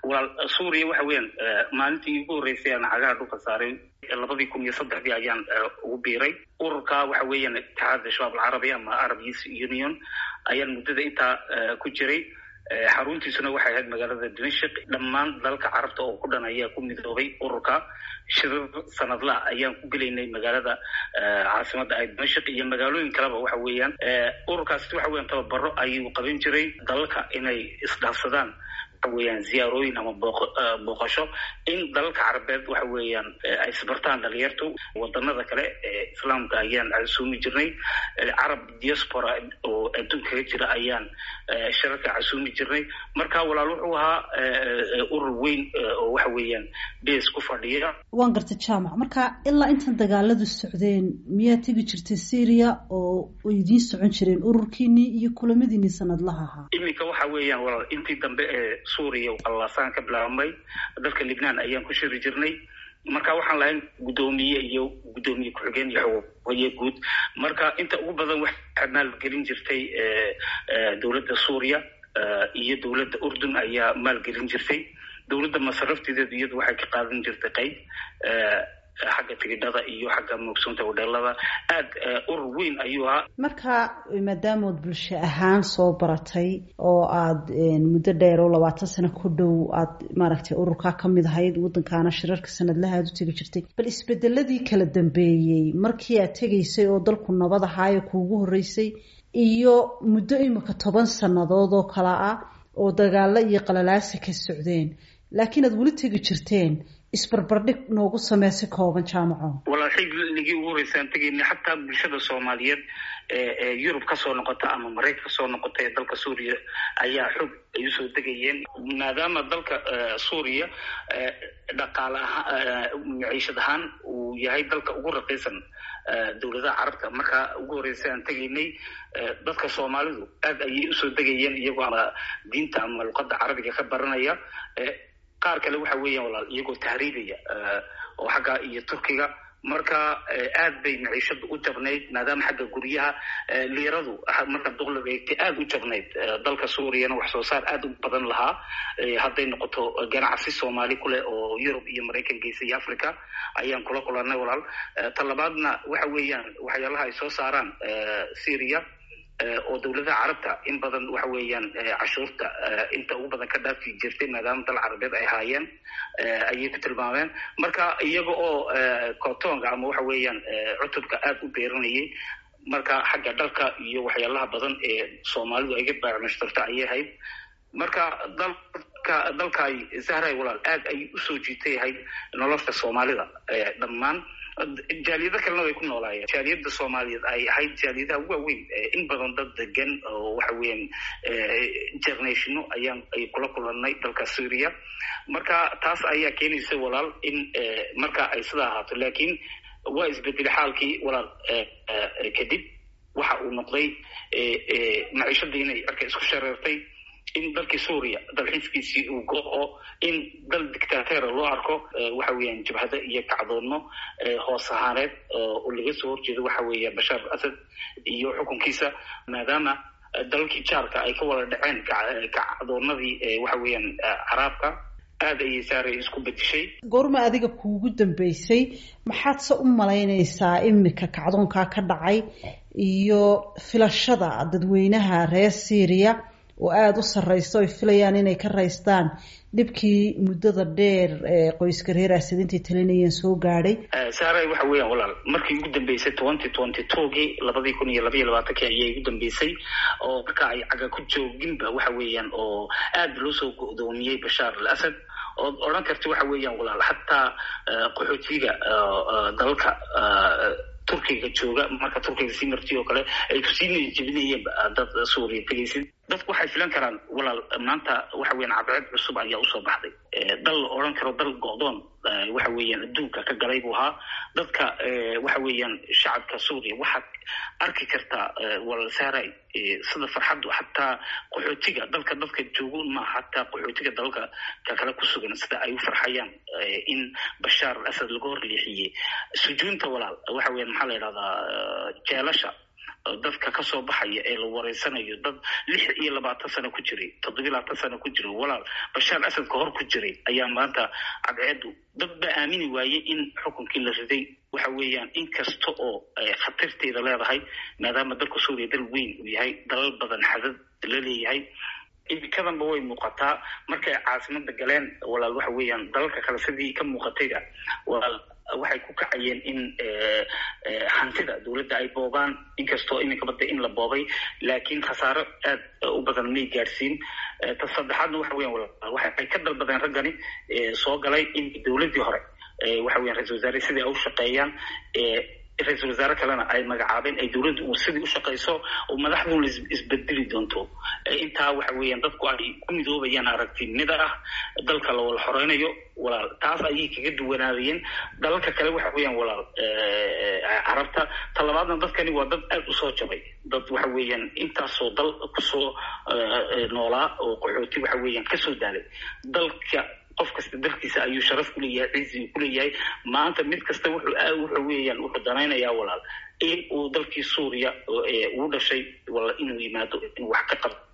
walaal suuriya waxa weeyaan maalintii ugu horreysay aan cagaha dhulka saaray labadii kun iyo saddexdii ayaan ugu biiray ururka waxa weeyaan itixaadda shabaab alcarabi ama arab youth union ayaan muddada intaa ku jiray xaruntiisuna waxay ahayd magaalada dimashik dhammaan dalalka carabta oo ku dhan ayaa ku midoobay ururka shirir sanadla ayaan ku gelaynay magaalada caasimada ay dimashik iyo magaalooyin kaleba waxa weeyaan ururkaasi waxa weyan tababaro ayuu qaban jiray dalalka inay isdhaafsadaan waxa weeyaan ziyaarooyin ama booqasho in dalalka carabeed waxa weeyaan ay isbartaan dhalinyartu wadanada kale ee islaamka ayaan casuumi jirnay carab diaspora oo adduunka kaga jira ayaan shirarka casuumi jirnay marka walaal wuxuu ahaa urur weyn oo waxa weeyaan bes ku fadhiya waan gartay jaamac marka ilaa intan dagaaladu socdeen miyaa tegi jirtay syria oo idiin socon jireen ururkiinii iyo kulamadiinii sanadlaha ahaa iminka waxa weeyaan walaal intii dambe ee suuriya qallasaan ka bilaabmay dalka libnaan ayaan ku shiri jirnay marka waxaan lahayn guddoomiye iyo guddoomiye ku-xigeen iyo xogaye guud marka inta ugu badan waxaa maalgelin jirtay dowladda suuriya iyo dowladda urdun ayaa maalgelin jirtay dowladda masarafteedeedu iyadu waxay ka qaadan jirtay qayb xagga tigidhada iyo xagga moogsoonta hodheelada aada urur weyn ayuu ahaa marka maadaamood bulsho ahaan soo baratay oo aada muddo dheer oo labaatan sano ku dhow aada maaragtay ururkaa ka mid ahayd waddankaana shirarka sanadlaha aada u tegi jirtay bal isbedeladii kala dambeeyey markii aad tegaysay oo dalku nabad ahaayo kuugu horreysay iyo muddo imika toban sannadood oo kale ah oo dagaalo iyo qalalaasa ka socdeen laakiin aada weli tegi jirteen isbarbardhig noogu samee si kooban jaamaco walaal xilligii ugu horreysaan tegaynay xataa bulshada soomaaliyeed ee yurub kasoo noqota ama maraykan kasoo noqota ee dalka suuriya ayaa xog ay usoo degayeen maadaama dalka suuriya dhaqaale ahaa maciishad ahaan uu yahay dalka ugu raqiisan dowladaha carabta markaa ugu horreysa aan tegaynay dadka soomaalidu aada ayay usoo degayeen iyagoo ama diinta ama luqadda carabiga ka baranaya qaar kale waxa weeyaan walaal iyagoo tahriibaya oo xagga iyo turkiga marka aad bay maciishadu u jabnayd maadaama xagga guryaha liiradu marka duqliga egtay aada u jabnayd dalka suuriyana wax soo saar aada u badan lahaa hadday noqoto ganacsi soomaali kuleh oo yurub iyo maraykan geysa iyo africa ayaan kula kulanay walaal talabaadna waxa weeyaan waxyaalaha ay soo saaraan syria oo dowladaha carabta in badan waxa weeyaan cashuurta inta ugu badan ka dhaafi jirtay maadaama dal carabeed ay haayeen ayay ku tilmaameen marka iyaga oo cotonga ama waxa weeyaan cutubka aada u beeranayay marka xagga dhalka iyo waxyaalaha badan ee soomaalidu ay ga baacmashtarta ayay ahayd marka dalka dalkaay zahray walaal aada ay usoo jiitay ahayd nolosha soomaalida dhammaan jaaliyado kalena way ku noolaayeen jaaliyada soomaaliyeed ay ahayd jaaliyadaha ugu waaweyn in badan dad degan oo waxa weeyaan internationo ayaan ay kula kulanay dalka syria marka taas ayaa keenaysa walaal in marka ay sidaa ahaato laakiin waa isbedelay xaalkii walaal kadib waxa uu noqday maciishadii inay cirka isku shareertay in dalkii suuriya dalxiiskiisii uu go-o in dal dictateera loo arko waxa weeyaan jabhado iyo kacdoonno hoos ahaaneed oo laga soo horjeedo waxa weeya bashaar asad iyo xukunkiisa maadaama dalalkii jaarka ay ka wada dhaceen kacdoonadii waxa weeyaan caraabka aada ayay saaray isku bedishay goorma adiga kuugu dambeysay maxaad se u malaynaysaa imika kacdoonkaa ka dhacay iyo filashada dadweynaha reer syria oo aada u sarreysa oy filayaan inay ka raystaan dhibkii muddada dheer ee qoyska reer asidintai talinayeen soo gaadhay saaray waxa weeyaan walaal markii ugu dambeysay twenty twenty twogii labadii kun iyo labaiyo labaatankii ayay ugu dambeysay oo marka ay caga ku jooginba waxa weeyaan oo aada loo soo go-doomiyey bashaar al asad ood odhan karta waxa weeyaan walaal xataa qaxootiga dalalka turkiga jooga marka turkiga sii marti oo kale ay kusii jebinayeen dad suuriya tegaysid dadku waxay filan karaan walaal maanta waxa weeyaan cadceed cusub ayaa usoo baxday dal la odhan karo dal go-doon waxa weeyaan adduunka ka galay buu ahaa dadka waxa weeyaan shacabka suuriya waxaad arki kartaa walaal saaray sida farxaddu xataa qaxootiga dalka dadka joogo maaha xataa qaxootiga dalalka ka kale ku sugan sida ay u farxayaan in bashaar al asad laga hor leexiyey sujuunta walaal waxa weeyaan maxaa la yidhahdaa jeelasha dadka kasoo baxaya ee la wareysanayo dad lix iyo labaatan sano ku jiray toddobiy labaatan sano ku jiray walaal bashaar asad ka hor ku jiray ayaa maanta cadceedu dad ba aamini waayey in xukunkii la riday waxa weeyaan in kasta oo khatarteeda leedahay maadaama dalka suuriya dal weyn uu yahay dalal badan xadad la leeyahay imikadanba way muuqataa markay caasimada galeen walaal waxa weeyaan dalalka kale sidii ka muuqatayda walaal waxay ku kacayeen in hantida dowladda ay boobaan inkastoo iminka badda in la boobay laakiin khasaaro aad u badan may gaadhsiin ta saddexaadna waxa weyan walaal waxay ka dalbadeen raggani soo galay in dowladdii hore waxa weyan ra-isul wasaare sidii ay u shaqeeyaan ra-isul wasaare kalena ay magacaabeen ay dowladdu sidii u shaqayso oo madaxduna isbedeli doonto intaa waxa weeyaan dadku ay ku midoobayaan aragtinida ah dalka la wala xoreynayo walaal taas ayay kaga duwanaadayeen dalalka kale waxa weeyaan walaal carabta talabaadna dadkani waa dad aada usoo jabay dad waxa weeyaan intaasoo dal kusoo noolaa oo qaxooti waxa weeyaan kasoo daalay dalka qof kasta dalkiisa ayuu sharaf kuleeyahay cizi kuleeyahay maanta mid kasta wuxuu wuxuu weeyaan wuxuu danaynayaa walaal in uu dalkii suuriya uu dhashay wala inuu yimaado inuu wax ka qabto